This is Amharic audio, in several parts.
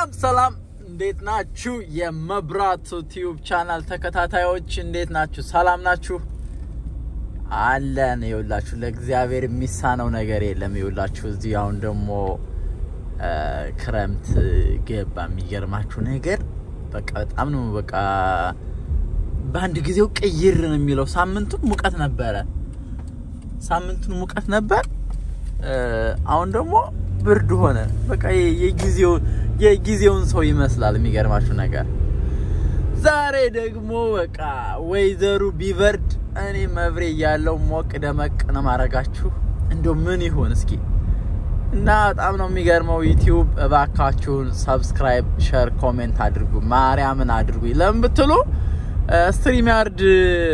ሰላም ሰላም፣ እንዴት ናችሁ? የመብራቱ ቲዩብ ቻናል ተከታታዮች እንዴት ናችሁ? ሰላም ናችሁ? አለን። ይኸውላችሁ ለእግዚአብሔር የሚሳነው ነገር የለም። ይኸውላችሁ እዚህ አሁን ደግሞ ክረምት ገባ። የሚገርማችሁ ነገር በቃ በጣም ነው በቃ በአንድ ጊዜው ቅይር ነው የሚለው። ሳምንቱን ሙቀት ነበረ፣ ሳምንቱን ሙቀት ነበር። አሁን ደግሞ ብርድ ሆነ። በቃ የጊዜው የጊዜውን ሰው ይመስላል። የሚገርማችሁ ነገር ዛሬ ደግሞ በቃ ወይዘሩ ቢበርድ እኔ መብሬ እያለው ሞቅ ደመቅ ነው ማረጋችሁ። እንደው ምን ይሆን እስኪ እና በጣም ነው የሚገርመው። ዩቲዩብ እባካችሁን ሰብስክራይብ፣ ሸር፣ ኮሜንት አድርጉ። ማርያምን አድርጉ። ለምን ብትሉ ስትሪም ያርድ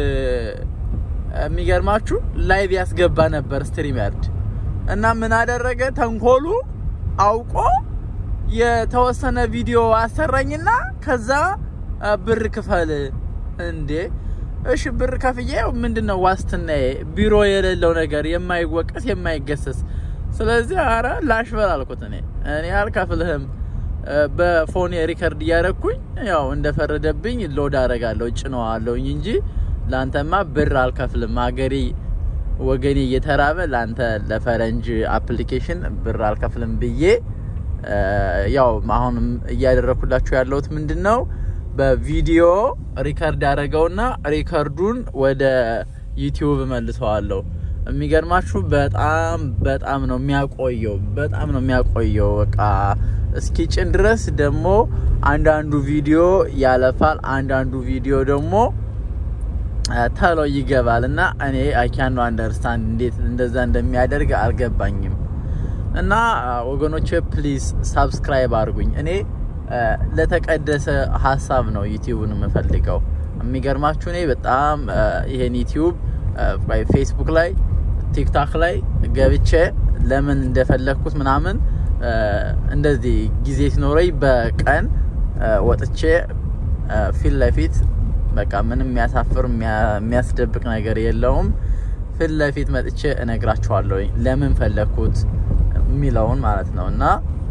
የሚገርማችሁ ላይቭ ያስገባ ነበር ስትሪም ያርድ እና ምን አደረገ ተንኮሉ አውቆ የተወሰነ ቪዲዮ አሰራኝና ከዛ ብር ክፈል እንዴ እሺ ብር ከፍዬ ምንድነው ዋስትናዬ ቢሮ የሌለው ነገር የማይወቀስ የማይገሰስ ስለዚህ አረ ላሽበል አልኩት እኔ እኔ አልከፍልህም በፎን ሪከርድ እያደረግኩኝ ያው እንደፈረደብኝ ሎድ አደርጋለሁ ጭነዋለሁኝ እንጂ ለአንተማ ብር አልከፍልም ሀገሬ ወገኔ እየተራበ ለአንተ ለፈረንጅ አፕሊኬሽን ብር አልከፍልም ብዬ ያው አሁንም እያደረኩላችሁ ያለሁት ምንድን ነው በቪዲዮ ሪከርድ አደረገውና ሪከርዱን ወደ ዩቲዩብ መልሰዋለሁ። የሚገርማችሁ በጣም በጣም ነው የሚያቆየው፣ በጣም ነው የሚያቆየው። በቃ እስኪ ጭን ድረስ ደግሞ አንዳንዱ ቪዲዮ ያለፋል፣ አንዳንዱ ቪዲዮ ደግሞ ተሎ ይገባል እና እኔ አይካን ነው አንደርስታንድ እንዴት እንደዛ እንደሚያደርግ አልገባኝም። እና ወገኖቼ ፕሊዝ ሳብስክራይብ አድርጉኝ። እኔ ለተቀደሰ ሀሳብ ነው ዩቲዩብን የምፈልገው። የሚገርማችሁ እኔ በጣም ይሄን ዩቲዩብ ፌስቡክ ላይ ቲክታክ ላይ ገብቼ ለምን እንደፈለግኩት ምናምን እንደዚህ ጊዜ ሲኖረኝ በቀን ወጥቼ ፊት ለፊት በቃ ምንም የሚያሳፍር የሚያስደብቅ ነገር የለውም። ፊት ለፊት መጥቼ እነግራችኋለሁ ለምን ፈለግኩት የሚለውን ማለት ነው። እና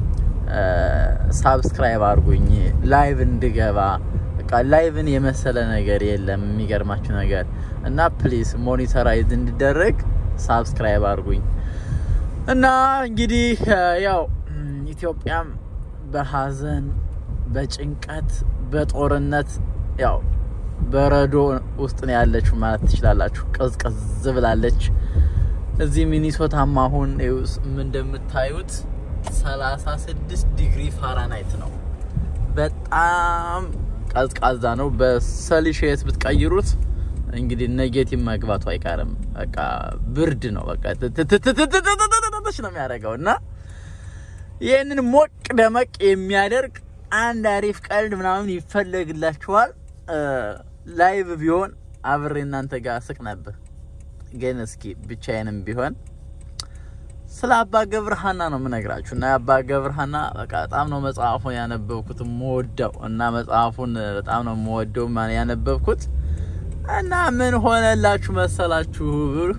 ሳብስክራይብ አድርጉኝ ላይቭ እንድገባ በቃ ላይቭን የመሰለ ነገር የለም። የሚገርማችሁ ነገር እና ፕሊዝ ሞኒተራይዝ እንዲደረግ ሳብስክራይብ አድርጉኝ። እና እንግዲህ ያው ኢትዮጵያም በሀዘን በጭንቀት በጦርነት ያው በረዶ ውስጥ ነው ያለችው ማለት ትችላላችሁ። ቀዝቀዝ ብላለች። እዚህ ሚኒሶታማ አሁን እንደምታዩት 36 ዲግሪ ፋራናይት ነው። በጣም ቀዝቃዛ ነው። በሰሊሺየስ ብትቀይሩት እንግዲህ ኔጌቲቭ መግባቱ አይቀርም። በቃ ብርድ ነው። በቃ ትትትትትትትትች ነው የሚያደርገው እና ይህንን ሞቅ ደመቅ የሚያደርግ አንድ አሪፍ ቀልድ ምናምን ይፈለግላችኋል። ላይቭ ቢሆን አብሬ እናንተ ጋር ስቅ ነበር። ግን እስኪ ብቻዬንም ቢሆን ስለ አባ ገብረሃና ነው የምነግራችሁ እና የአባ ገብረሃና በቃ በጣም ነው መጽሐፉን ያነበብኩት የምወደው እና መጽሐፉን በጣም ነው የምወደው ያነበብኩት እና ምን ሆነላችሁ መሰላችሁ?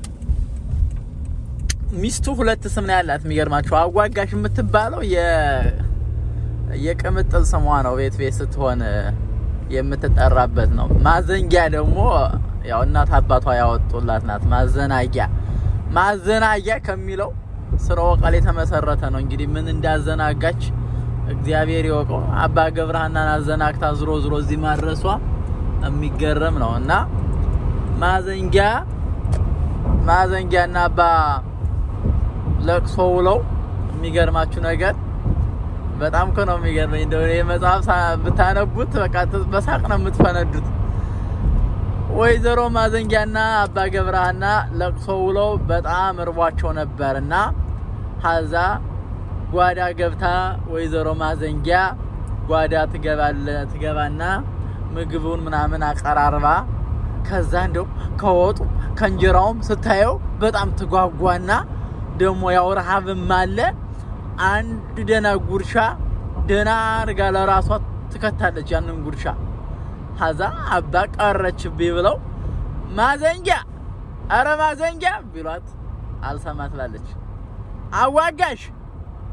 ሚስቱ ሁለት ስም ነው ያላት። የሚገርማችሁ አዋጋሽ የምትባለው የቅምጥል ስሟ ነው። ቤት ቤት ስትሆን የምትጠራበት ነው። ማዘንጊያ ደግሞ ያው እናት አባቷ ያወጡላት ናት። ማዘናጊያ ማዘናጊያ ከሚለው ስራው ቃል የተመሰረተ ነው። እንግዲህ ምን እንዳዘናጋች እግዚአብሔር ይወቀው። አባ ገብረሃናን አዘናግታ ዝሮ ዝሮ እዚህ ማድረሷ የሚገረም ነው እና ማዘንጊያ ማዘንጊያና አባ ለቅሶ ውለው የሚገርማችሁ ነገር በጣም እኮ ነው የሚገርመኝ። እንደው ይሄ መጽሐፍ ብታነቡት በቃ በሳቅ ነው የምትፈነዱት። ወይዘሮ ማዘንጊያና አባ ገብረሃና ለቅሶ ውለው በጣም እርቧቸው ነበርና ሀዛ ጓዳ ገብታ ወይዘሮ ማዘንጊያ ጓዳ ትገባና ምግቡን ምናምን አቀራርባ ከዛ እንደው ከወጡ ከእንጀራውም ስታየው በጣም ትጓጓና ደግሞ ያው ረሃብም አለ አንድ ደና ጉርሻ ደና አድርጋ ለራሷ ትከታለች ያንን ጉርሻ። ሀዛ አባ ቀረችብኝ ብለው ማዘንጊያ፣ አረ ማዘንጊያ ቢሏት አልሰማ ትላለች። አዋጋሽ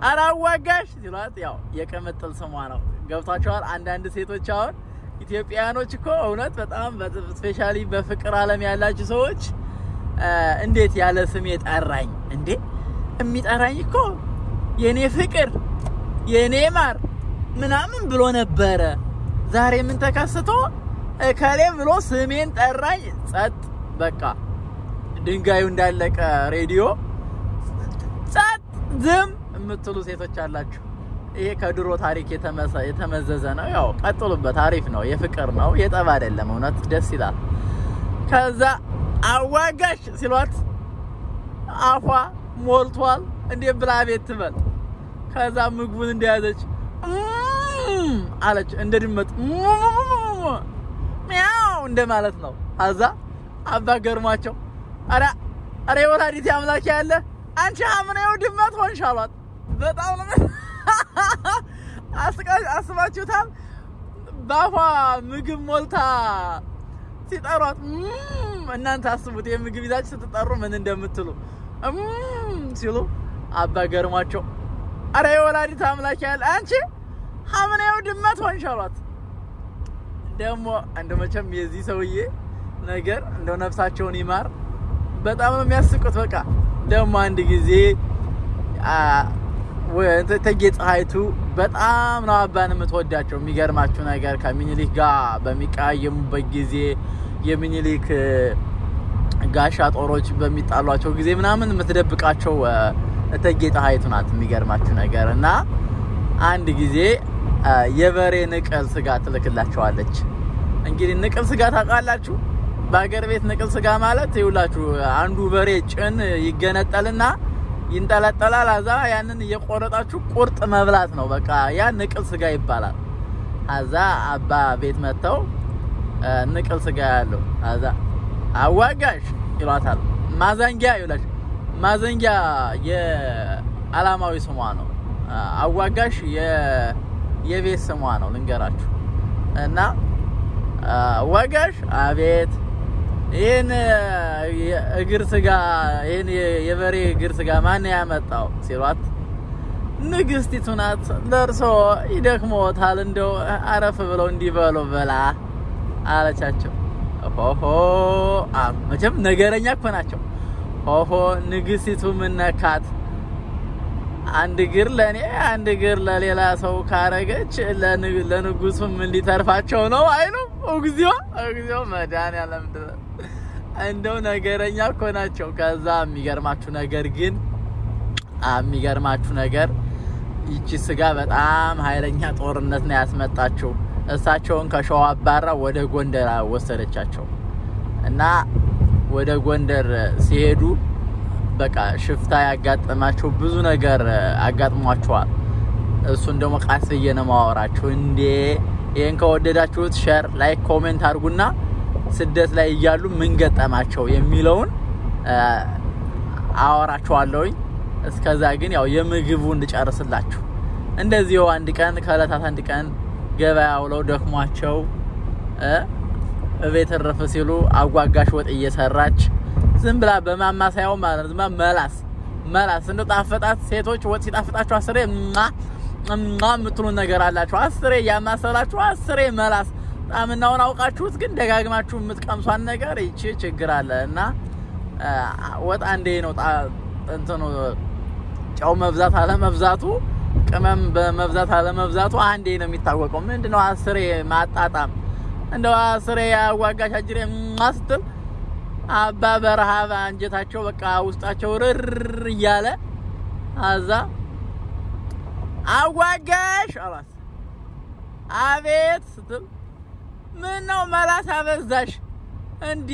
ኧረ አዋጋሽ ሲሏት ያው የቅምጥል ስሟ ነው። ገብቷቸዋል። አንዳንድ ሴቶች አሁን ኢትዮጵያውያኖች እኮ እውነት በጣም ስፔሻሊ በፍቅር ዓለም ያላችሁ ሰዎች እንዴት ያለ ስሜ ጠራኝ እንዴ? የሚጠራኝ እኮ የኔ ፍቅር የኔ ማር ምናምን ብሎ ነበረ። ዛሬ ምን ተከስቶ እከሌ ብሎ ስሜን ጠራኝ። ጸጥ በቃ ድንጋዩ እንዳለቀ ሬዲዮ ጸጥ ዝም የምትሉ ሴቶች አላችሁ። ይሄ ከድሮ ታሪክ የተመዘዘ ነው። ያው ቀጥሉበት፣ አሪፍ ነው። የፍቅር ነው፣ የጠብ አይደለም። እውነት ደስ ይላል። ከዛ አዋጋሽ ሲሏት አፏ ሞልቷል። እንዴት ብላ ቤት ትበል። ከዛ ምግቡን እንደያዘች አለች እንደ ድመት ሚያው እንደ ማለት ነው። ከዛ አባ ገርሟቸው አረ አረ ወላዲት አምላክ ያለ አንቺ አምነው ድመት ሆንሽ አሏት። በጣም ነው አስባችሁታል? ባፏ ምግብ ሞልታ ሲጠሯት እናንተ አስቡት። የምግብ ይዛችሁ ስትጠሩ ምን እንደምትሉ ሲሉ አባ ገርሟቸው አረ የወላዲት አምላክ ያለ አንቺ ሀምኔው ድመት ሆንሽ አሏት። ደግሞ እንደ መቼም የዚህ ሰውዬ ነገር እንደው ነፍሳቸውን ይማር። በጣም ነው የሚያስቁት። በቃ ደግሞ አንድ ጊዜ እቴጌ ጣይቱ በጣም ነው አባን የምትወዳቸው። የሚገርማችሁ ነገር ከሚኒሊክ ጋር በሚቀያየሙበት ጊዜ የሚኒሊክ ጋሻ ጦሮች በሚጣሏቸው ጊዜ ምናምን የምትደብቃቸው እቴጌ ጣይቱ ናት። የሚገርማችሁ ነገር እና አንድ ጊዜ የበሬ ንቅል ስጋ ትልክላቸዋለች። እንግዲህ ንቅል ስጋ ታውቃላችሁ? በሀገር ቤት ንቅል ስጋ ማለት ይውላችሁ አንዱ በሬ ጭን ይገነጠልና ይንጠለጠላል። አዛ ያንን እየቆረጣችሁ ቁርጥ መብላት ነው። በቃ ያ ንቅል ስጋ ይባላል። አዛ አባ ቤት መጥተው ንቅል ስጋ ያለው አዛ አዋጋሽ ይሏታል። ማዘንጊያ ይላችሁ ማዘንጊያ የዓላማዊ ስሟ ነው። አዋጋሽ የቤት ስሟ ነው ልንገራችሁ። እና አዋጋሽ አቤት ይህን እግር ስጋ ይህን የበሬ እግር ስጋ ማን ያመጣው ሲሏት ንግስቲቱ ናት። ለእርሶ ይደክሞታል፣ እንደው አረፍ ብለው እንዲበሉ ብላ አለቻቸው። ሆሆ መቼም ነገረኛ እኮ ናቸው። ሆሆ ንግስቲቱ ምነካት አንድ እግር ለእኔ አንድ እግር ለሌላ ሰው ካረገች ለንጉሱ ምን ሊተርፋቸው ነው አይሉም? እግዚኦ እግዚኦ መድኃኒዓለም ድረስ እንደው ነገረኛ እኮ ናቸው። ከዛ የሚገርማችሁ ነገር ግን የሚገርማችሁ ነገር ይቺ ስጋ በጣም ኃይለኛ ጦርነት ነው ያስመጣችው። እሳቸውን ከሸዋ አባራ ወደ ጎንደር ወሰደቻቸው እና ወደ ጎንደር ሲሄዱ በቃ ሽፍታ ያጋጠማቸው ብዙ ነገር አጋጥሟቸዋል። እሱን ደግሞ ቃስ ብዬ ነው የማወራችሁ። እንዴ ይህን ከወደዳችሁት ሸር፣ ላይክ፣ ኮሜንት አድርጉና ስደት ላይ እያሉ ምን ገጠማቸው የሚለውን አወራችኋለሁኝ። እስከዛ ግን ያው የምግቡ እንድጨርስላችሁ እንደዚሁ አንድ ቀን ከእለታት አንድ ቀን ገበያ ውለው ደክሟቸው እቤት እረፍ ሲሉ አጓጋሽ ወጥ እየሰራች ዝም ብላ በማማሰያው ማለት ነው መላስ መላስ እንደው ጣፈጣት። ሴቶች ወጥ ሲጣፍጣችሁ አስሬ ማ የምትሉን ነገር አላችሁ። አስሬ እያማሰላችሁ አስሬ መላስ ጣምናውን አውቃችሁት ግን ደጋግማችሁ የምትቀምሷን ነገር ይቺ ችግር አለ እና ወጥ አንዴ ነው እንትኑ ጨው መብዛት አለመብዛቱ ቅመም በመብዛት አለመብዛቱ አንዴ ነው የሚታወቀው። ምንድነው አስሬ ማጣጣም እንደው አስሬ ያዋጋሽ አጅሬ ማስትል አባ በረሃብ አንጀታቸው በቃ ውስጣቸው ርር እያለ አዛ አዋጋሽ አላት። አቤት ስትል ምን ነው መላስ አበዛሽ እንዴ?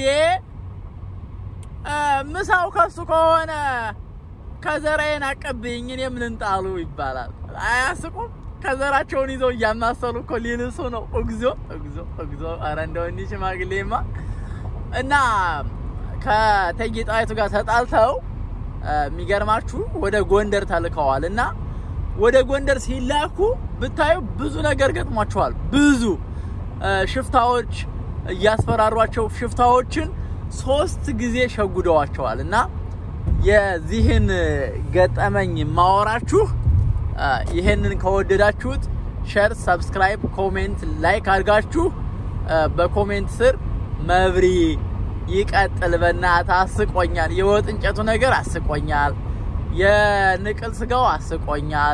ምሳው ከሱ ከሆነ ከዘራዬን አቀብኝ እኔም ልንጣሉ ይባላል። አያስቁም? ከዘራቸውን ይዘው እያማሰሉ እኮ ሊልሱ ነው። እግዚኦ እግዚኦ እግዚኦ! ኧረ እንደው እኒህ ሽማግሌማ እና ከእቴጌ ጣይቱ ጋር ተጣልተው የሚገርማችሁ ወደ ጎንደር ተልከዋል እና ወደ ጎንደር ሲላኩ ብታዩ ብዙ ነገር ገጥሟቸዋል። ብዙ ሽፍታዎች እያስፈራሯቸው ሽፍታዎችን ሶስት ጊዜ ሸጉደዋቸዋል እና የዚህን ገጠመኝ ማወራችሁ ይሄንን ከወደዳችሁት ሸር፣ ሰብስክራይብ፣ ኮሜንት፣ ላይክ አድርጋችሁ በኮሜንት ስር መብሪ ይቀጥል በእናትህ አስቆኛል። የወጥ እንጨቱ ነገር አስቆኛል። የንቅል ስጋው አስቆኛል።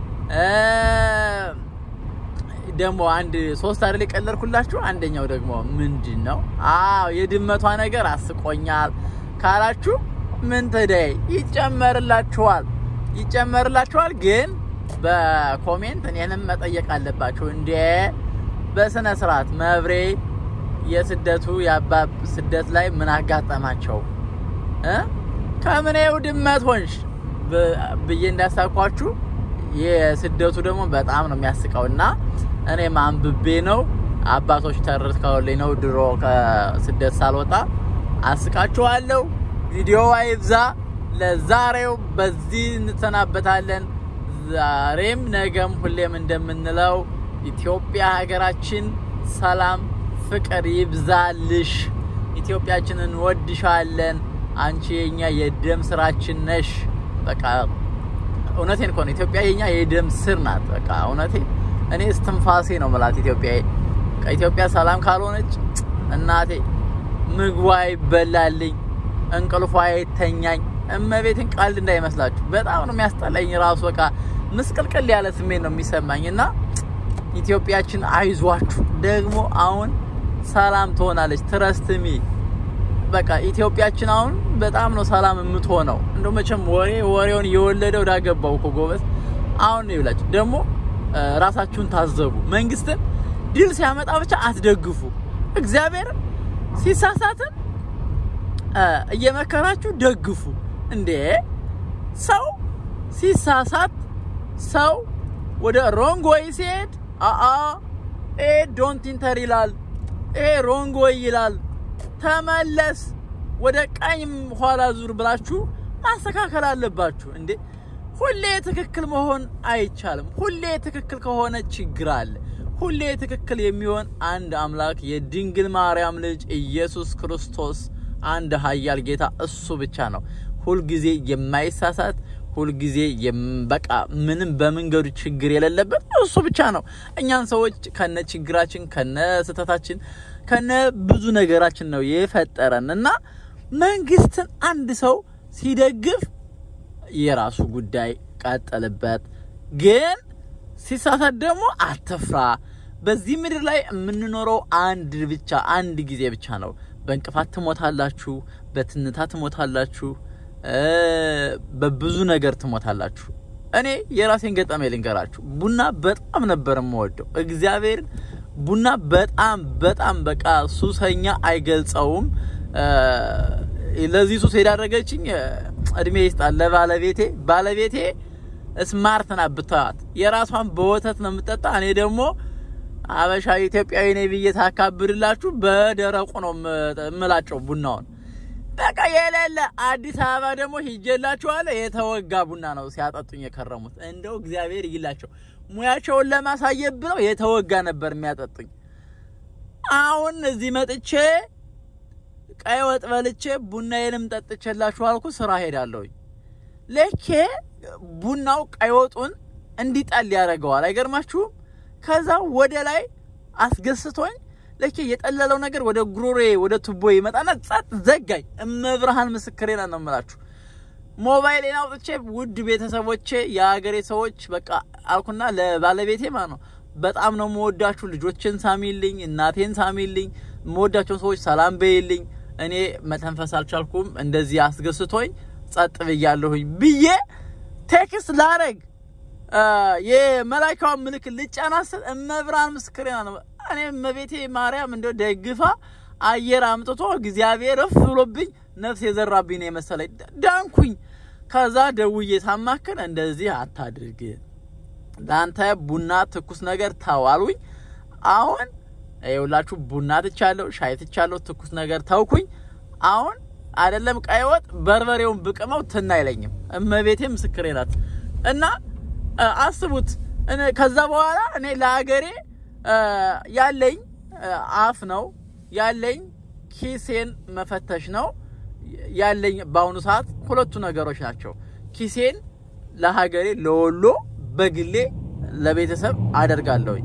ደግሞ አንድ ሶስት አይደል የቀለድኩላችሁ። አንደኛው ደግሞ ምንድን ነው? አዎ የድመቷ ነገር አስቆኛል ካላችሁ ምን ተደይ ይጨመርላችኋል፣ ይጨመርላችኋል። ግን በኮሜንት እኔንም መጠየቅ አለባችሁ እንዴ በስነ ስርዓት መብሬ የስደቱ የአባብ ስደት ላይ ምን አጋጠማቸው እ ከምኔው ድመት ሆንሽ ብዬ እንዳሳኳችሁ የስደቱ ደግሞ በጣም ነው የሚያስቀው እና እኔም አንብቤ ነው አባቶች ተርከውልኝ ነው ድሮ ከስደት ሳልወጣ አስቃችኋለሁ። ቪዲዮ አይብዛ። ለዛሬው በዚህ እንሰናበታለን። ዛሬም ነገም ሁሌም እንደምንለው ኢትዮጵያ ሀገራችን ሰላም ፍቅር ይብዛልሽ። ኢትዮጵያችንን እንወድሻለን። አንቺ የኛ የደም ስራችን ነሽ። በቃ እውነቴን እኮ ነው። ኢትዮጵያ የኛ የደም ስር ናት። በቃ እውነቴ እኔ እስትንፋሴ ነው መላት ኢትዮጵያ። ኢትዮጵያ ሰላም ካልሆነች እናቴ ምግቧ ይበላልኝ፣ እንቅልፏ አይተኛኝ። እመቤትን ቀልድ እንዳይመስላችሁ በጣም ነው የሚያስጠላኝ። ራሱ በቃ ምስቅልቅል ያለ ስሜት ነው የሚሰማኝ እና ኢትዮጵያችን አይዟችሁ ደግሞ አሁን ሰላም ትሆናለች። ትረስትሚ በቃ ኢትዮጵያችን አሁን በጣም ነው ሰላም የምትሆነው። እንደው መቼም ወሬ ወሬውን እየወለደው ዳገባው እኮ ጎበዝ። አሁን ነው ይብላችሁ። ደግሞ ራሳችሁን ታዘቡ። መንግስትን ድል ሲያመጣ ብቻ አትደግፉ። እግዚአብሔር ሲሳሳትን እየመከራችሁ ደግፉ። እንዴ ሰው ሲሳሳት ሰው ወደ ሮንግ ወይ ሲሄድ አአ ኤ ዶንት ኢንተር ይላል። ኤ ሮንግ ወይ ይላል። ተመለስ፣ ወደ ቀኝ ኋላ ዙር ብላችሁ ማስተካከል አለባችሁ። እንዴ ሁሌ ትክክል መሆን አይቻልም። ሁሌ ትክክል ከሆነ ችግር አለ። ሁሌ ትክክል የሚሆን አንድ አምላክ የድንግል ማርያም ልጅ ኢየሱስ ክርስቶስ አንድ ኃያል ጌታ እሱ ብቻ ነው። ሁልጊዜ የማይሳሳት ሁልጊዜ በቃ ምንም በመንገዱ ችግር የሌለበት እሱ ብቻ ነው። እኛን ሰዎች ከነ ችግራችን ከነ ስህተታችን ከነ ብዙ ነገራችን ነው የፈጠረን እና መንግስትን አንድ ሰው ሲደግፍ የራሱ ጉዳይ ቀጥልበት፣ ግን ሲሳሳት ደግሞ አትፍራ። በዚህ ምድር ላይ የምንኖረው አንድ ብቻ አንድ ጊዜ ብቻ ነው። በእንቅፋት ትሞታላችሁ፣ በትንታ ትሞታላችሁ፣ በብዙ ነገር ትሞታላችሁ። እኔ የራሴን ገጠሜ ልንገራችሁ። ቡና በጣም ነበር የምወደው እግዚአብሔርን ቡና በጣም በጣም በቃ ሱሰኛ አይገልጸውም። ለዚህ ሱስ የዳረገችኝ እድሜ ይስጣል ለባለቤቴ። ባለቤቴ ስማርት ናት ብታዋት፣ የራሷን በወተት ነው የምጠጣ። እኔ ደግሞ አበሻ ኢትዮጵያዊ ነኝ ብዬ ታካብድላችሁ በደረቁ ነው የምላጨው ቡናውን። በቃ የሌለ አዲስ አበባ ደግሞ ሂጄላችኋለሁ። የተወጋ ቡና ነው ሲያጠጡኝ የከረሙት። እንደው እግዚአብሔር ይላቸው ሙያቸውን ለማሳየት ብለው የተወጋ ነበር የሚያጠጡኝ። አሁን እዚህ መጥቼ ቀይ ወጥ በልቼ ቡናዬንም ጠጥቼላችሁ አልኩ። ስራ ሄዳለሁኝ። ልኬ ቡናው ቀይ ወጡን እንዲጠል ያደርገዋል። አይገርማችሁም? ከዛ ወደ ላይ አስገስቶኝ ልኬ የጠለለው ነገር ወደ ጉሮሬ ወደ ቱቦ ይመጣና ጸጥ ዘጋኝ። እመብርሃን ምስክሬ ነው የምላችሁ። ሞባይሌን አውጥቼ ውድ ቤተሰቦቼ፣ የሀገሬ ሰዎች በቃ አልኩና ለባለቤቴ ማለት ነው በጣም ነው መወዳችሁ። ልጆችን ሳሚልኝ፣ እናቴን ሳሚልኝ፣ መወዳቸውን ሰዎች ሰላም በይልኝ። እኔ መተንፈስ አልቻልኩም። እንደዚህ አስገስቶኝ ጸጥ ብያለሁኝ ብዬ ቴክስት ላረግ የመላይካውን ምልክት ልጫናስል እመብርሃን ምስክሬ ነው። እኔ እመቤቴ ማርያም እንደው ደግፋ አየር አምጥቶ እግዚአብሔር እፍ ብሎብኝ ነፍስ የዘራብኝ ነው የመሰለኝ። ዳንኩኝ። ከዛ ደውዬ ሳማክር እንደዚህ አታድርግ፣ ለአንተ ቡና ትኩስ ነገር ተዋሉኝ። አሁን ይኸውላችሁ ቡና ትቻለሁ፣ ሻይ ትቻለሁ፣ ትኩስ ነገር ተውኩኝ። አሁን አይደለም ቀይ ወጥ በርበሬውን ብቅመው ትን አይለኝም። እመቤቴ ምስክሬ ናት። እና አስቡት። ከዛ በኋላ እኔ ለሀገሬ ያለኝ አፍ ነው ያለኝ ኪሴን መፈተሽ ነው ያለኝ። በአሁኑ ሰዓት ሁለቱ ነገሮች ናቸው። ኪሴን ለሀገሬ ለወሎ በግሌ ለቤተሰብ አደርጋለሁኝ።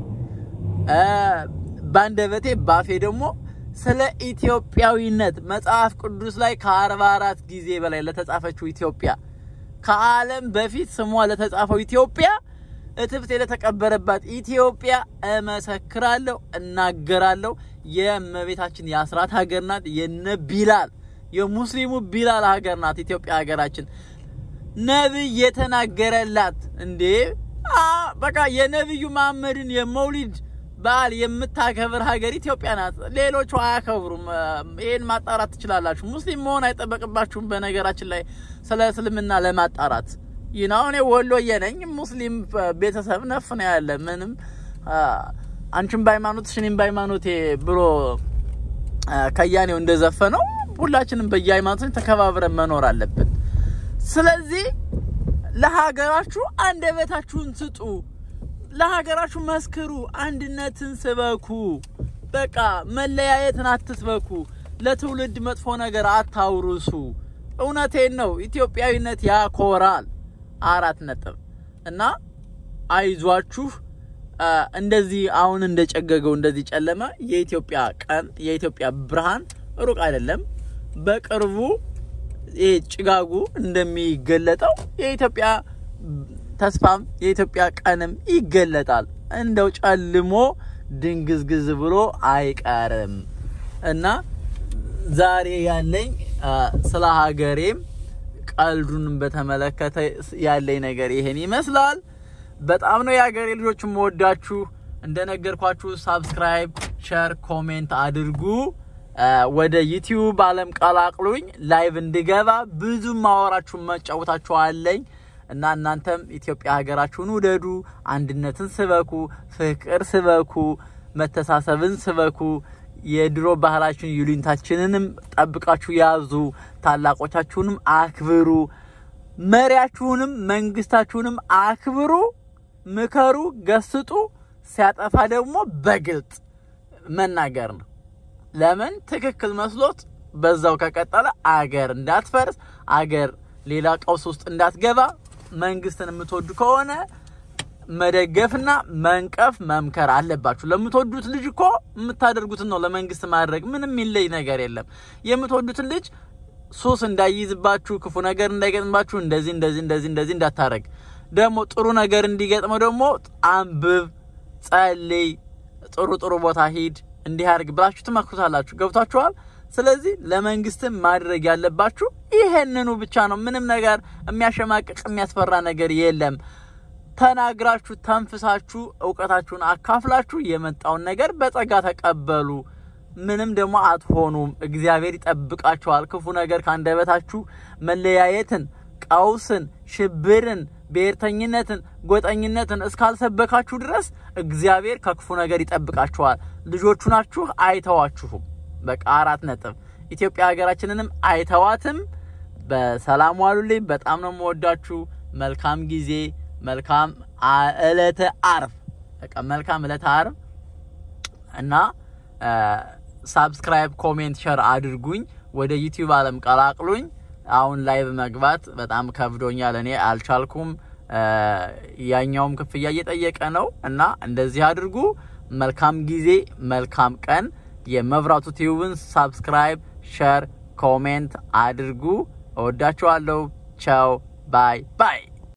በአንደበቴ ባፌ ደግሞ ስለ ኢትዮጵያዊነት መጽሐፍ ቅዱስ ላይ ከአርባ አራት ጊዜ በላይ ለተጻፈችው ኢትዮጵያ ከዓለም በፊት ስሟ ለተጻፈው ኢትዮጵያ እትብቴ ለተቀበረባት ኢትዮጵያ እመሰክራለሁ፣ እናገራለሁ። የእመቤታችን የአስራት ሀገር ናት። የነ ቢላል የሙስሊሙ ቢላል ሀገር ናት ኢትዮጵያ ሀገራችን። ነብይ የተናገረላት እንዴ! በቃ የነብዩ መሐመድን የመውሊድ በዓል የምታከብር ሀገር ኢትዮጵያ ናት። ሌሎቹ አያከብሩም። ይሄን ማጣራት ትችላላችሁ። ሙስሊም መሆን አይጠበቅባችሁም። በነገራችን ላይ ስለ እስልምና ለማጣራት ይህ ነው። እኔ ወሎዬ ነኝ። ሙስሊም ቤተሰብ ነፍ ነው ያለ ምንም አንቺም በሃይማኖትሽ እኔም በሃይማኖቴ ብሎ ከያኔው እንደዘፈነው ሁላችንም በየሃይማኖታችን ተከባብረን መኖር አለብን። ስለዚህ ለሀገራችሁ አንደበታችሁን ስጡ፣ ለሀገራችሁ መስክሩ፣ አንድነትን ስበኩ። በቃ መለያየትን አትስበኩ፣ ለትውልድ መጥፎ ነገር አታውርሱ። እውነቴን ነው። ኢትዮጵያዊነት ያኮራል። አራት ነጥብ እና አይዟችሁ። እንደዚህ አሁን እንደጨገገው እንደዚህ ጨለመ የኢትዮጵያ ቀን የኢትዮጵያ ብርሃን ሩቅ አይደለም። በቅርቡ ይሄ ጭጋጉ እንደሚገለጠው የኢትዮጵያ ተስፋም የኢትዮጵያ ቀንም ይገለጣል። እንደው ጨልሞ ድንግዝግዝ ብሎ አይቀርም እና ዛሬ ያለኝ ስለ ሀገሬም ቀልዱንም በተመለከተ ያለኝ ነገር ይሄን ይመስላል። በጣም ነው የሀገሬ ልጆች የምወዳችሁ። እንደነገርኳችሁ ሳብስክራይብ፣ ሸር፣ ኮሜንት አድርጉ። ወደ ዩቲዩብ አለም ቀላቅሉኝ። ላይቭ እንድገባ ብዙ ማወራችሁ መጫወታችሁ አለኝ እና እናንተም ኢትዮጵያ ሀገራችሁን ውደዱ፣ አንድነትን ስበኩ፣ ፍቅር ስበኩ፣ መተሳሰብን ስበኩ። የድሮ ባህላችን ይሉኝታችንንም ጠብቃችሁ ያዙ። ታላቆቻችሁንም አክብሩ። መሪያችሁንም መንግስታችሁንም አክብሩ። ምከሩ፣ ገስጡ። ሲያጠፋ ደግሞ በግልጥ መናገር ነው። ለምን ትክክል መስሎት በዛው ከቀጠለ አገር እንዳትፈርስ፣ አገር ሌላ ቀውስ ውስጥ እንዳትገባ መንግስትን የምትወዱ ከሆነ መደገፍና መንቀፍ መምከር አለባችሁ። ለምትወዱት ልጅ እኮ የምታደርጉትን ነው ለመንግስት ማድረግ። ምንም የሚለይ ነገር የለም። የምትወዱትን ልጅ ሱስ እንዳይይዝባችሁ፣ ክፉ ነገር እንዳይገጥምባችሁ እንደዚህ እንደዚህ እንደዚህ እንደዚህ እንዳታረግ። ደግሞ ጥሩ ነገር እንዲገጥመው ደግሞ አንብብ፣ ጸልይ፣ ጥሩ ጥሩ ቦታ ሂድ፣ እንዲህ አድርግ ብላችሁ ትመክሩታላችሁ። ገብቷችኋል? ስለዚህ ለመንግስትም ማድረግ ያለባችሁ ይሄንኑ ብቻ ነው። ምንም ነገር የሚያሸማቅቅ የሚያስፈራ ነገር የለም። ተናግራችሁ ተንፍሳችሁ እውቀታችሁን አካፍላችሁ የመጣውን ነገር በጸጋ ተቀበሉ። ምንም ደግሞ አትሆኑም። እግዚአብሔር ይጠብቃችኋል። ክፉ ነገር ከአንደበታችሁ መለያየትን፣ ቀውስን፣ ሽብርን፣ ብሔርተኝነትን፣ ጎጠኝነትን እስካልሰበካችሁ ድረስ እግዚአብሔር ከክፉ ነገር ይጠብቃችኋል። ልጆቹ ናችሁ፣ አይተዋችሁም። በቃ አራት ነጥብ። ኢትዮጵያ ሀገራችንንም አይተዋትም። በሰላም ዋሉልኝ። በጣም ነው የምወዳችሁ። መልካም ጊዜ መልካም እለተ አርብ በቃ መልካም እለተ አርብ እና ሳብስክራይብ፣ ኮሜንት፣ ሸር አድርጉኝ። ወደ ዩቲዩብ አለም ቀላቅሉኝ። አሁን ላይቭ መግባት በጣም ከብዶኛል። እኔ አልቻልኩም። ያኛውም ክፍያ እየጠየቀ ነው እና እንደዚህ አድርጉ። መልካም ጊዜ፣ መልካም ቀን። የመብራቱ ቲዩብን ሳብስክራይብ፣ ሸር፣ ኮሜንት አድርጉ። እወዳችኋለሁ። ቻው ባይ ባይ